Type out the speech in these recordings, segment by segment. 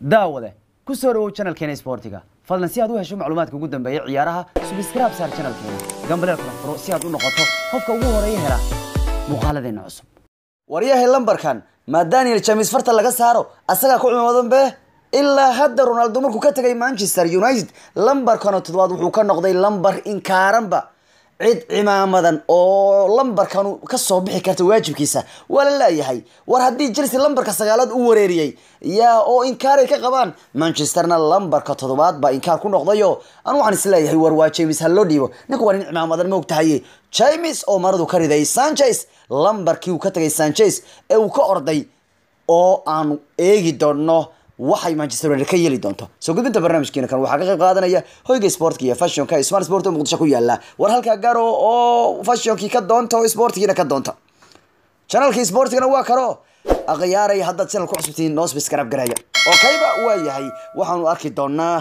daawade ku soo dhawow channelkeena sportiga fadlan si aad u hesho macluumaadka ugu dambeeya ciyaaraha subscribe saar channelkeena gambaleel kala furo si aad u noqoto qofka ugu horeeya hela muuqaaladeena cusub waryahay lambarkan ma daniel james farta laga saaro asagaa ku cimaadan be ilaa hadda ronaldo markuu ka tegay manchester united lambarkan oo toddobaad wuxuu ka noqday lambar inkaaranba cid cimaamadan oo lambarkan kasoo bixi karta waajibkiisa waa la leeyahay war haddii chelsea lambarka sagaalaad u wareeriyey yaa oo inkaaray ka qabaan manchesterna lambarka toddobaad baa inkaar ku noqdayo anu waxaan isleeyahay war waa james ha loo dhiibo ninku waa nin cimaamadan ma ogtahaye james oo maradu ka riday sanchez lambarkii uu ka tagay sanchez ee uu ka orday oo aanu eegi doono waxay manchester united ka yeeli doonto soo gudbinta barnaamijkeena kan waxaa ka qayb qaadanaya hoyga sportka iyo fashionka smart sport oo muqdisho ku yaala war halkaa garo oo fashionkii ka doonta oo sportkiina ka doonta channelkii sportigana waa karo akhyaaray haddaad channel ku cusubtiin noo subscribe gareeya oo kayba waa yahay waxaanu arki doonaa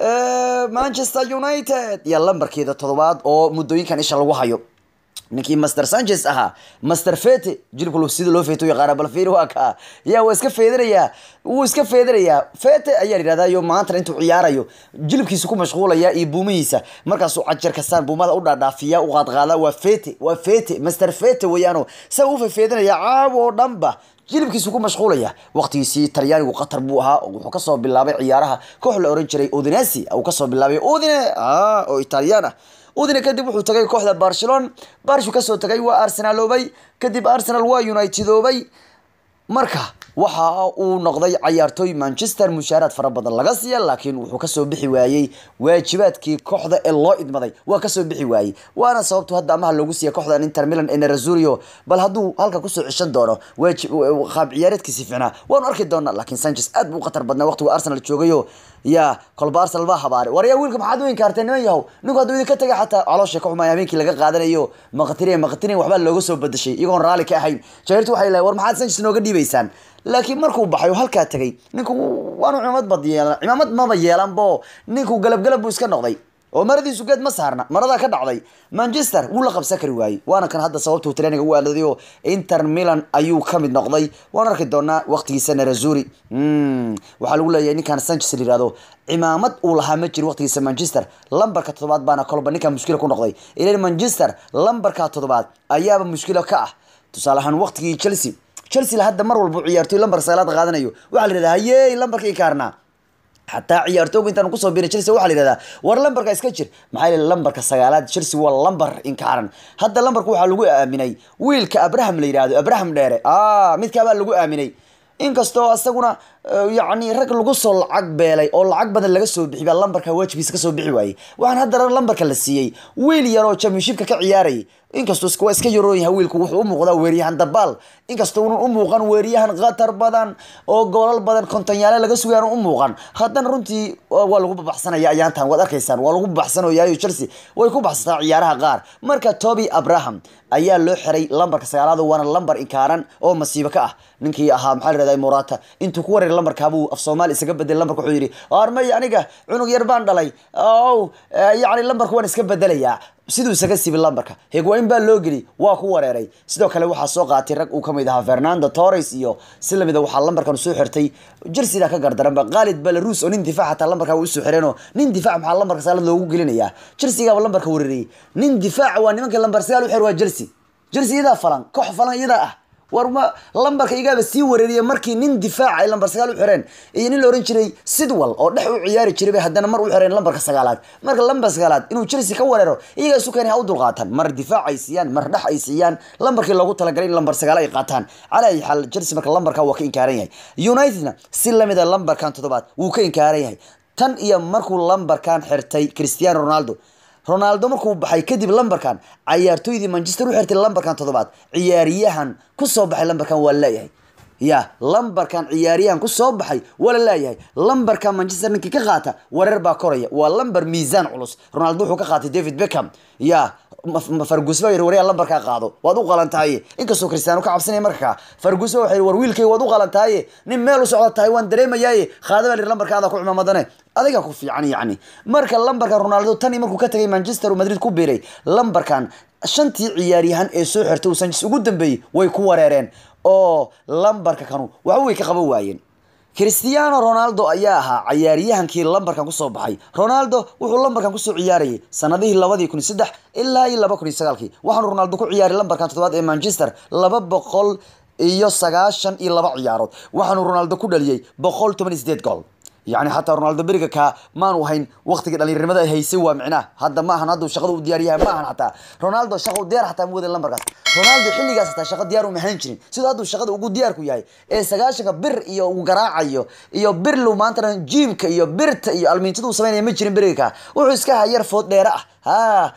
manchester united iyo lambarkeeda toddobaad oo muddooyinkan isha lagu hayo ninkii master sanchez ahaa master fete jilibka sida loo feeto yaqaana bal fiir waa kaa yaa waa iska feedanayaa wuu iska feedanayaa fete ayaa yidhahdaa iyo maantana intuu ciyaarayo jilibkiisa ku mashquulaya iyo buumihiisa markaasuu cajar kastaan buumada u dhaadhaafiya u qaadqaada waa fete waa fete master fete weeyaano isaga u feefeedanaya caaw oo dhanba jilibkiisu ku mashquulaya waqtigiisii talyaanigu qatar buu ahaa wuxuu kasoo bilaabay ciyaaraha koox la oran jiray udinesi uu kasoo bilaabay udine oo italiyaan ah udine kadib wuxuu tagay kooxda barcelona barshu kasoo tagay waa arsenaloobay kadib arsenal waa unitedoobay marka waxa uu noqday cayaartooy manchester mushaaraad fara badan laga siiya laakiin wuxuu kasoo bixi waayey waajibaadkii kooxda ee loo idmaday waa kasoo bixi waayey waana sababtu hadda amaha loogu siiya kooxdan inter milan ee nerazurio bal hadduu halka kusoo ceshan doono qaab ciyaareedkiisi ficnaa waanu arki doonaa laakiin sanchez aad buu u khatar badnaa waqtigu arsenal joogayo ya kolba arsenal baa habaaray waryaa wiilka maxaad u inkaartay niman yahow ninku hadduu idinka tagay xataa caloosha ka xumay habeenkii laga qaadanayo maqtiriya maqtiriya waxbaa looga soo badashay iyagoon raalli ka ahayn jairtu waxay lahay war maxaad sanchez nooga dhiibaysaan laakiin markuu baxay oo halkaa tagay ninku waanu cimaamad bad yeelan cimaamad maba yeelanbo ninku galabgalab buu iska noqday oo maradiisu geed ma saarna maradaa ka dhacday manchester wuu la qabsan kari waayey waana kan hadda sababtuu traininga u aadaday oo inter milan ayuu kamid noqday waan arki doonaa waqtigiisa nerazuri waxaa lagu leeyahay ninkan sanchez la yihahdo cimaamad uu lahaa ma jiro waqtigiisa manchester lambarka toddobaad baana kolba ninkan mushkila ku noqday ilan manchester lambarka toddobaad ayaaba mushkilo ka ah tusaale ahaan waqtigii chelsea chelsea la hadda mar walba ciyaartoy lambarka sagaalaad qaadanayo waxaa la yihahdaa hayey lambarka inkaarnaa xataa ciyaartooga intaan kusoo biiray chelsea waxaa la yihahdaa war lambarka iska jir maxaa yeele lambarka sagaalaad chelsea waa lambar inkaaran hadda lambarka waxaa lagu aaminay wiilka abraham la yihahdo abraham dheere a midkaabaa lagu aaminay inkastoo isaguna yacni rag lagu soo lacag beelay oo lacag badan laga soo bixi baa lambarka waajibkiisa kasoo bixi waayey waxaan haddana lambarka la siiyey wiil yar oo championshipka ka ciyaarayay inkastoo waa iska yaroon yahay wiilku wuxuu u muuqdaa weeryahan dabaal inkastoo unan u muuqan weeryahan khatar badan oo goolal badan kontonyaale laga sugay u muuqan haddana runtii waa lagu babaxsanaya ayaantan waad arkaysaan waa lagu babaxsanayayo chelsea way ku baxsataa ciyaaraha qaar marka toby abraham ayaa loo xiray lambarka sagaalaad waana lambar inkaaran oo masiibo ka ah ninkii ahaa maxaa la morata intuu ku wareeray lambarkaabuu af soomaali isaga bedelay lambarka wuxuu yidhi armay aniga cunug yar baan dhalay ow yacni lambarka waan iska bedelayaa siduu isaga sibi lambarka hegwain baa loo geli waa ku wareeray sidoo kale waxaa soo qaatay rag uu kamid ahaa fernando torres iyo si lamida waxaa lambarkan soo xirtay jersida ka gardaranba khalid belarus oo nin difaac hataa lambarkaa usoo xireenoo nin difaac maxaa lambarka saalad loogu gelinayaa jersigaaba lambarka wareeriyey nin difaac waa nimanka lambar sagaal u xir waa jersey jersey iyadaa falan koox falan iyadaa ah war ma lambarka igaaba sii wareeriya markii nin difaac ay lambar sagaal u xireen iyo nin la ohan jiray sidwal oo dhex u ciyaari jiray bay haddana mar u xireen lambarka sagaalaad marka lambar sagaalaad inuu chelsea ka wareero iyagaa isu keenay ha u dulqaataan mar difaac ay siiyaan mar dhex ay siiyaan lambarkii loogu talagalay in lambar sagaal ay qaataan calaa ayi xaal chelsea marka lambarka waa ka inkaaran yahay unitedna si lamida lambarkan toddobaad wuu ka inkaaran yahay tan iyo markuu lambarkan xirtay cristiano ronaldo ronaldo markuu baxay kadib lambarkan cayaartooydii manchester u xirtay lambarkan toddobaad ciyaariyahan kusoo baxay lambarkan waa leeyahay ya lambarkan ciyaariyahan kusoo baxay waa la leeyahay lambarka manchester ninkii ka qaata wareer baa koraya waa lambar miisaan culus ronaldo wuxuu ka qaatay david beckham ya fargus baa yiri waryaa lambarkaa qaado waad u qalantahaye inkastoo cristiano ka cabsanaya marka fargus waxay war wiilkay waad u qalantahaye nin meel u socda tahay waan dareemayaaye qaada baa yiri lambarkaada ku cimaamadane adiga ku fiican yacni marka lambarka ronaldo tani markuu ka tagay manchester madrid ku biiray lambarkan shantii ciyaaryahan ee soo xirtay uu sanchez ugu dambeeyey way ku wareereen oo lambarka kanu waxba way ka qaban waayeen cristiano ronaldo ayaa ahaa cayaaryahankii lambarkan kusoo baxay ronaldo wuxuu lambarkan kusoo ciyaarayay sanadihii labadii kun saddex ilaa iyo laba kun iyo sagaalkii waxaanu ronaldo ku ciyaaray lambarkan toddobaad ee manchester laba boqol iyo sagaashan iyo laba ciyaarood waxaanu ronaldo ku dhaliyey boqol toban iyo sideed gool yani xataa ronaldo beriga kaa maanu hayn waqtigii dhalinyarimada ay haysay waa micnaha hadda maahan hadda shaqada u diyaaryahay maahan xataa ronaldo shaqa u diyaar xataa muwada lambarkaas ronaldo xilligaas xataa shaqa diyaar uma hayn jirin sidoo hadduu shaqada ugu diyaarku yahay ee sagaashanka bir iyo uu garaacayo iyo birlu maantana jiimka iyo birta iyo almiintada uu samaynaya ma jirin beriga kaa wuxuu iska hayar food dheere ah ha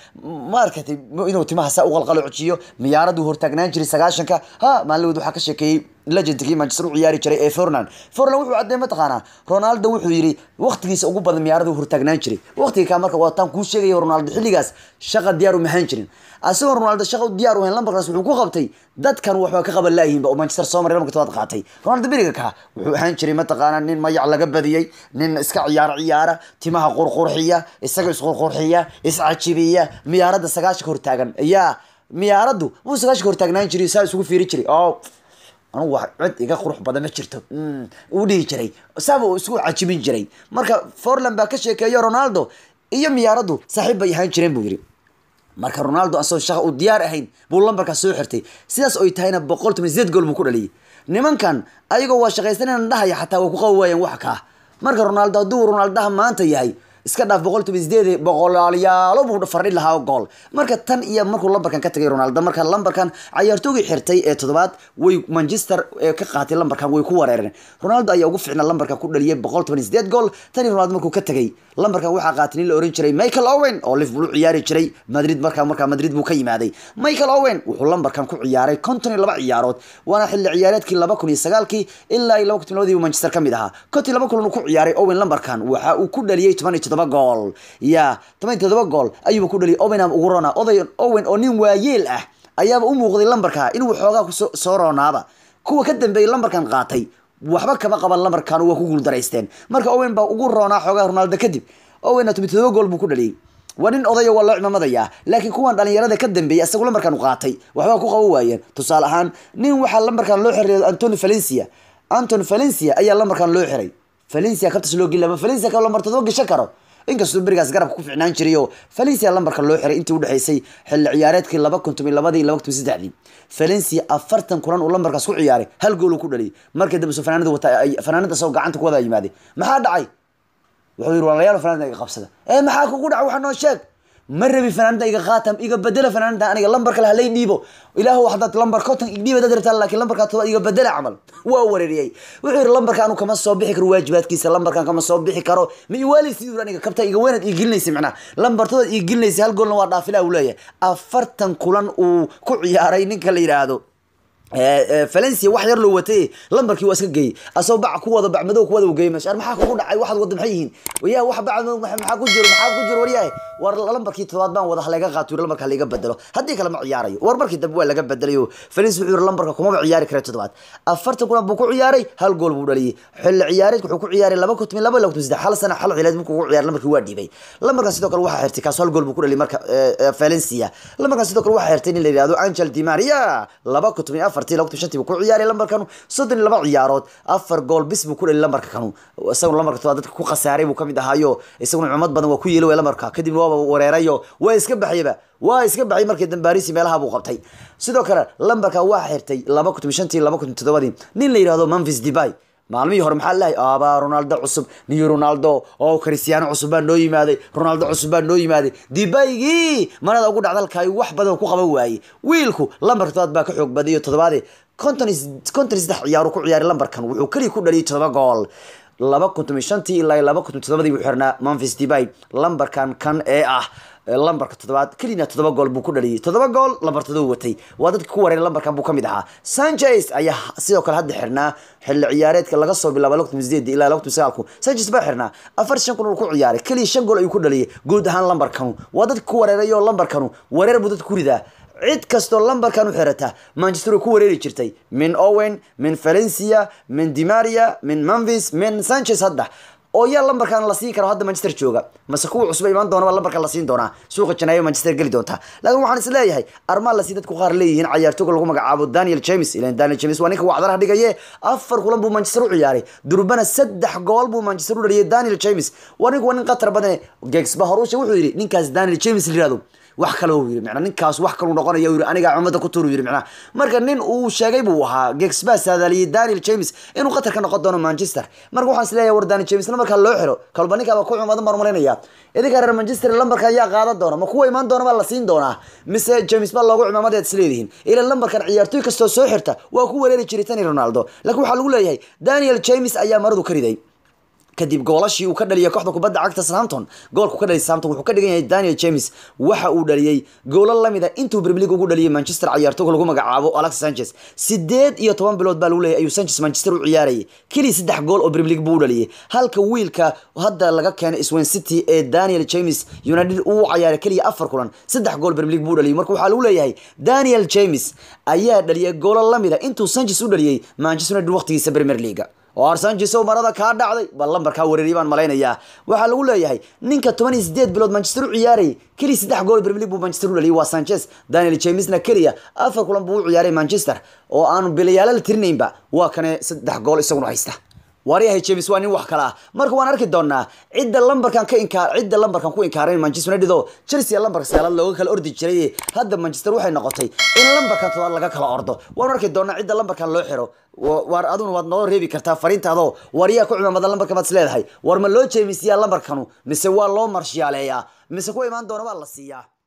ma arkatay inuu timaha saa u qalqalociyo miyaaraduu hortaagnaan jiray sagaashanka ha maalinweed waxaa ka sheekeeyey legendkii manchester u ciyaari jiray ee fornan fornan wuxuu caddeey mataqaanaa ronaldo wuxuu yidhi waqtigiisa ugu badan miyaarada u hortaagnaan jiray waqtiga kaa marka waataan kuu sheegaya ronaldo xilligaas shaqa diyaar uma hayn jirin asagoo ronaldo shaqa u diyaar u hayn lambarkaas wuxuu ku qabtay dadkan waxba ka qaban laayihinba oo manchester soo maray lambarka tobaad qaatay ronaldo beriga kaa wuxuu ahaan jiray mataqaanaa nin mayac laga badiyey nin iska ciyaaro ciyaara timaha qurqurxiya isaga isqurqurxiya iscajibiya miyaarada sagaashanka hortaagan yaa miyaaraddu wuu sagaashanka hortaagnaan jiray saa isugu fiiri jiray oo anugu wax cid iga qurux badan ma jirto uu dhihi jiray saaba uu isku cajibin jiray marka forland baa ka sheekeeyo ronaldo iyo miyaaraddu saaxiib bay ahaan jireen buu yidhi marka ronaldo asagoo shaqa uu diyaar ahayn buu lambarkaas soo xirtay sidaas oy tahayna boqol toban sideed gool buu ku dhaliyay nimankan ayagoo waa shaqaysanayna dhahaya xataa way ku qabi waayeen wax kaa marka ronaldo hadduu ronaldaha maanta yahay iska dhaaf boqol toban sideed boqolaalyaalo buu fardhi lahaa gool marka tan iyo markuu lambarkan ka tagay ronaldo marka lambarkan cayaartoogii xirtay ee toddobaad way manchester ee ka qaatay lambarkan way ku wareereen ronaldo ayaa ugu ficnaa lambarkan ku dhaliyay boqol toban sideed gool tani ronaldo markuu ka tagay lambarkan waxaa qaatay nin la oran jiray michael owen oo liverpool u ciyaari jiray madrid markaa markaa madrid buu ka yimaaday michael owen wuxuu lambarkan ku ciyaaray konton iyo laba ciyaarood waana xilli ciyaareedkii laba kun iyo sagaalkii ilaa iyo laba kun labadii manchester ka mid ahaa konton laba kulan uu ku ciyaaray owen lambarkan waxa uu ku dhaliyay toban iyo toddoba gool ya toban iyo toddoba gool ayuuba ku dhaliyay owen ugu rona oday owen oo nin waayeel ah ayaaba u muuqday lambarka inuu xoogaa kusoo soo roonaaba kuwa ka dambeeyay lambarkan qaatay waxba kama qaban lambarkan waa ku guuldaraysteen marka owen baa ugu roonaa xoogaa ronaldo kadib owenna toban todoba gool buu ku dhaliyay waa nin odayo waa loo cimaamadayaa laakiin kuwan dhalinyarada ka dambeeyay isagu lambarkan u qaatay waxbaa ku qaban waayeen tusaale ahaan nin waxaa lambarkan loo xiray antony valencia antony valencia ayaa lambarkan loo xiray valencia kabtas loo geli valencia ka lambar todoba gashan karo inkastoo berigaas garabka ku ficnaan jiray oo valencia lambarka loo xiray intii udhexaysay xilli ciyaareedkii laba kun toban labadii iyo laba kun toban saddexdii valencia afartan kulan uu lambarkaas ku ciyaaray hal gool uu ku dhaliyay markii dambe soo fanaanada wata fanaanada asagoo gacanta ku wada yimaaday maxaa dhacay wuxuu yidhi walaalayaal fanaanada iga qabsada ee maxaa kugu dhacay waxa noo sheeg ma rabi fanaanada iga qaatam iga bedela fanaanada aniga lambar kale halay dhiibo ilaahu hadaad lambar conton igdhiiba dad rabtaa laakiin lambarkaa toba iga bedela camal waa wareeriyey wuxuu yidhi lambarka anu kama soo bixi karo waajibaadkiisa lambarkan kama soo bixi karo ma iwaaleysi yuri aniga kabta iga weynaad ii gelinaysa macnaha lambartoodaad ii gelinaysa hal goolna waa dhaafilaa uu leeyahay afartan kulan uu ku ciyaaray ninka la yidhaahdo valencia wax yar loo watay lambarkii waa iska geeyey asagoo bac ku wada bac madow ku wada geeyey meesha maxaa kugu dhacay waxaad wada maxay yihiin yaa wax bac maxaa ku jiro maxaa ku jiro waryahay war lambarkii todobaad baan wada halaga qaato lambarka laga bedelo haddii kale ma ciyaarayo war markii dambe waa laga bedelayo valencia wuxuu yiri lambarka kumaba ciyaari kara toddobaad afartan kulan buu ku ciyaaray hal gool buu dhaliyey xilli ciyaareedka wuxuu ku ciyaaray laba kun toban laba laba kun saddex hal sana hal ciyaad markuu ku ciyaaray lambarkii waa dhiibay lambarkan sidoo kale waxaa xirtay kaas hal gool buu ku dhaliyay marka valencia lambarkan sidoo kale waxaa xirtay nin la yidhahdo angel di maria laba kun toban afartii laba kun shantii buu ku ciyaaray lambarkan soddon iyo laba ciyaarood afar gool bis buu ku dhaliyay lambarka kanu isaguna lambarka tobaad dadka ku khasaaray buu kamid ahaayo isaguna cumad badan waa ku yeeli way lambarka kadibna waaba wareerayo waa iska baxayba waa iska baxay markii dambaarisi meelaha buu qabtay sidoo kale lambarka waa xirtay laba kun toban shantii laba kun toddobadii nin la yidhahdo memphis debay maalmihii hore maxaa lahay abaa ronaldo cusub niyo ronaldo oo cristiano cusub baa noo yimaaday ronaldo cusub baa noo yimaaday dibaygii marada ugu dhacda halkaay wax badan ku qaban waayey wiilku lambarka todobaad baa ka xoog badayo toddobaade konton konton saddex ciyaaru ku ciyaaray lambarkan wuxuu keliya ku dhaliyay todoba gool laba kun toban shantii ilaa laba kun toddobadii buu xirnaa memphis debay lambarkan kan ee ah lambarka toddobaad kelina toddoba gool buu ku dhaliyay toddoba gool lambar todoba watay waa dadka ku wareeray lambarkan buu kamid ahaa sanchez ayaa sidoo kale hadda xirnaa xilli ciyaareedka laga soo bilaabo laba kun sideed ilaa laba kun sagaalku sanchez baa xirnaa afar shan kun uu ku ciyaaray keliya shan gool ayuu ku dhaliyay guud ahaan lambarkanu waa dadka ku wareeray oo lambarkanu wareer buu dadka ku ridaa cid kastoo lambarkan u xirata manchester way ku wareeri jirtay min owen min valencia min dimaria min memphis min sanchez hadda oo yaa lambarkan la siin karo hadda manchester jooga mase kuwa cusub imaan doona baa lambarkan la siin doonaa suuqa janaayo manchester geli doonta laakiin waxaan is leeyahay armaan lasi dadku qaar leeyihiin cayaartooga lagu magacaabo daniel james ilan daniel james waa ninka wacdaraha dhigaye afar kulan buu manchester u ciyaaray durbana saddex gool buu manchester u dhaliyay daniel james waa ninku waa nin qatar badane gegsba horusha wuxuu yidhi ninkaas daniel james la yirahdo wax kale uu yiri macnaa ninkaas wax kalu noqonaya uu yiri aniga cumada ku tuur yiri macnaa marka nin uu sheegay buu ahaa Gexba saadaliyay Daniel James inuu qatar ka noqon doono Manchester marka waxaan isleeyahay war Daniel James marka loo xiro kalba ninka ba ku cumada marmarinaya idinka reer Manchester lambarka ayaa qaadan doona ma kuwa imaan doona baa la siin doonaa mise James baa loogu cumamadeed isleedihiin ila lambarkan ciyaartoy kastoo soo xirta waa ku wareeri jiray Tani Ronaldo laakiin waxaa lagu leeyahay Daniel James ayaa maradu ka riday kadib goolashii uu ka dhaliyay kooxda kubadda cagta Southampton goolku ka dhaliyay Southampton wuxuu ka dhigan yahay Daniel James waxa uu dhaliyay goolal lamida intuu Premier League ugu dhaliyay Manchester ciyaartooyga lagu magacaabo Alex Sanchez sideed iyo toban bilood baa lagu leeyahay ayuu Sanchez Manchester u ciyaarayay kaliya saddex gool oo Premier League buu u dhaliyay halka wiilka hadda laga keenay Swansea City ee Daniel James United uu ciyaaray kaliya afar kulan saddex gool Premier League buu u dhaliyay marka waxaa lagu leeyahay Daniel James ayaa dhaliyay goolal lamida intuu Sanchez u dhaliyay Manchester United waqtigiisa Premier League oo arsanjiso marada kaa dhacday bal lambarkaa wareeriy baan malaynayaa waxaa lagu leeyahay ninka toban iyo sideed bilood manchester u ciyaarayay keliya saddex gool premier league buu manchester u dhaliyay waa sanchez daniel jamesna keliya afar kulan buu u ciyaaray manchester oo aanu bilayaalo la tirinaynba waa kane saddex gool isaguna haysta waaryahay james waa nin wax kale ah marka waan arki doonaa cidda lambarkan ka inkaar cidda lambarkan ku inkaaray manchester united oo chelsea lambarka sagaalaad looga kala ordi jiray hadda manchester waxay noqotay in lambarkan todobaad laga kala ordo waan arki doonaa cidda lambarkan loo xiro waar aduna waad noo reebi kartaa fariintaadoo waryaa ku cimaamada lambarka baad is leedahay war ma loo jeemisiyaa lambarkanu mise waa loo marshiyaaleeyaa mise ku imaan doona baa la siiyaa